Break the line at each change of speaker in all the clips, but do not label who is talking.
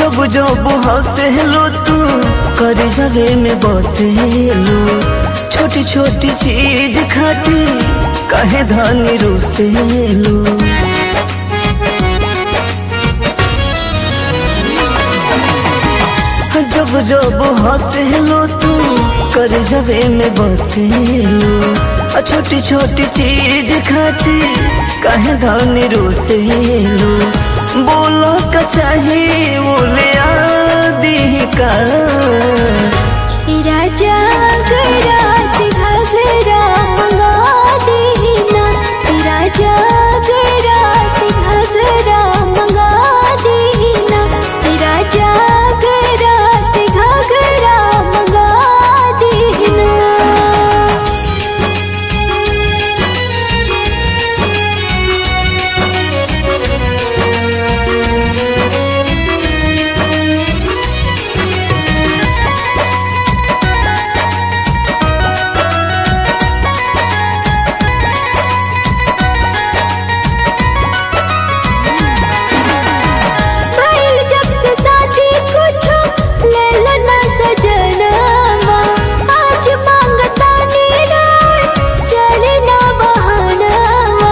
जब जब हंसेलो तू कर जगे में बसेलो छोटी छोटी चीज खाती कहे धनी रुसेलो जब जब हंसेलो तू कर जगे में बसेलो आ छोटी छोटी चीज खाती कहे धनी रुसेलो बोलो का चाहिए बोले आदि का
राजा गरा से घगरा मंगा देना राजा गरा से घगरा मंगा देना राजा गरा से घगरा मंगा देना बैल जब से शादी कुछो ले लेना सजनवा आज मांगता नीरा चले ना बहानवा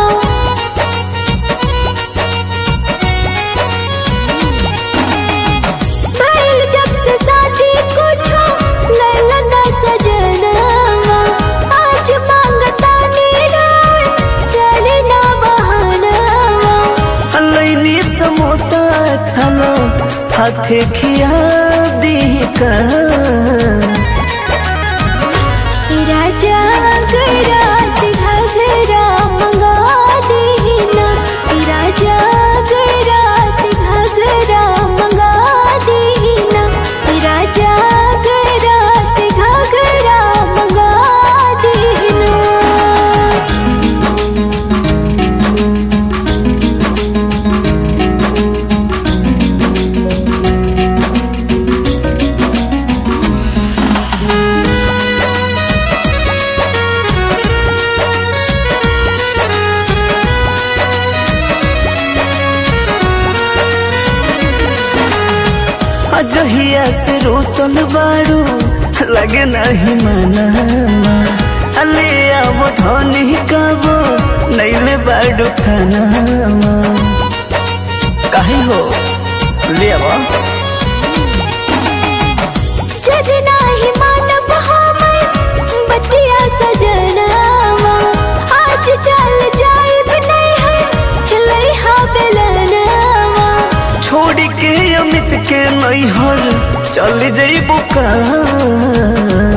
बैल जब से शादी कुछो ले लेना सजनवा आज मांगता नीरा चले ना बहानवा
लैनी समोसा खाना हाथे खिया दी का
राजा गरा से घगरा मंगा देना राजा गरा से घगरा मंगा देना राजा गरा से घगरा मंगा देना
अजहिया से रोशन बाड़ू लगे नहीं मनावा अले आवो धनी काबो नैले बाड़ू खानावा काहे हो ले आवो
जजना ही मानव हमर बतिया सजनावा आज चल जाइब नहीं है चलई हा बेलनावा
छोड़ के अमित के नैहर चल जइबो का